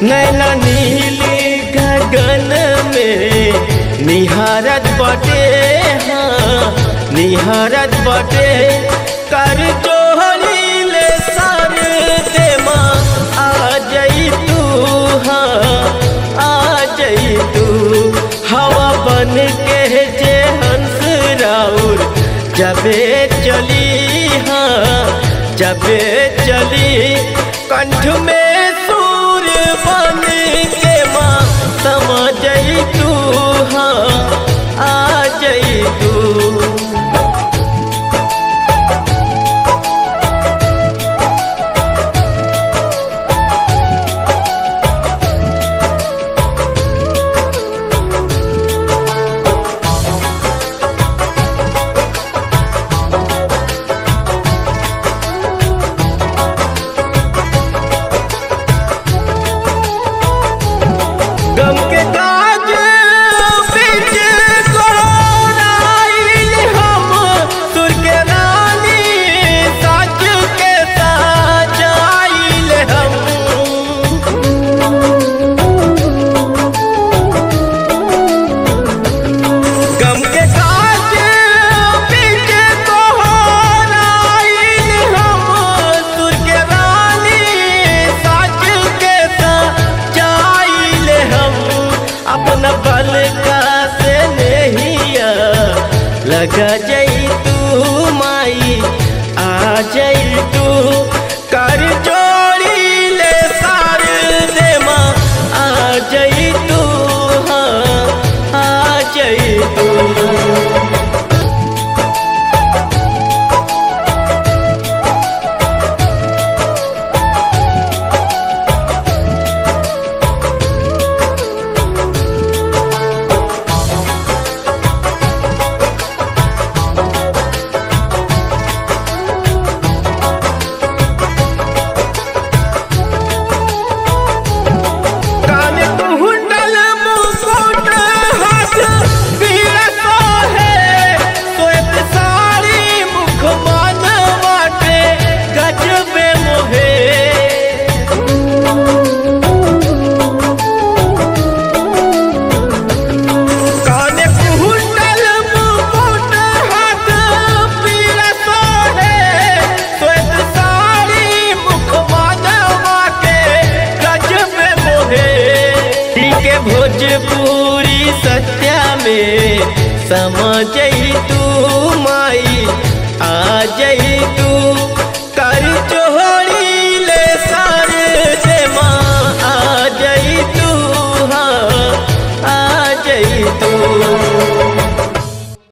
नैना नीली गगन में निहारत बटे हाँ निहारत बटे कर जोहरी ले सर दे माँ आ जई तू हाँ आ जई तू हवा बन के जे हंस राउर जबे चली हाँ जबे चली कंठ में सूर बन के माँ समा जई तू हाँ आ जई तू गम के काज बीच कोराइल हम सुर के रानी सच के सजाइल हम गम के काज बीच कोराइल हम सुर के रानी सच के सजाइल हम अपना बल का से नहिया लगा जई तू माई आ जई तू कर जोड़ी ले सार दे माँ आ जई तू हाँ आ जई तू कान कुंडल मुकुट हाथ पीड़ा सोहे श्वेत साड़ी मुख मान बाटे गजबे मोहे कान कुंडल मुकुट हाथ पीड़ा सोहे श्वेत साड़ी मुख मान बाटे गजबे मोहे के भोजपुरी सत्या में समा जई तू माई आ जई तू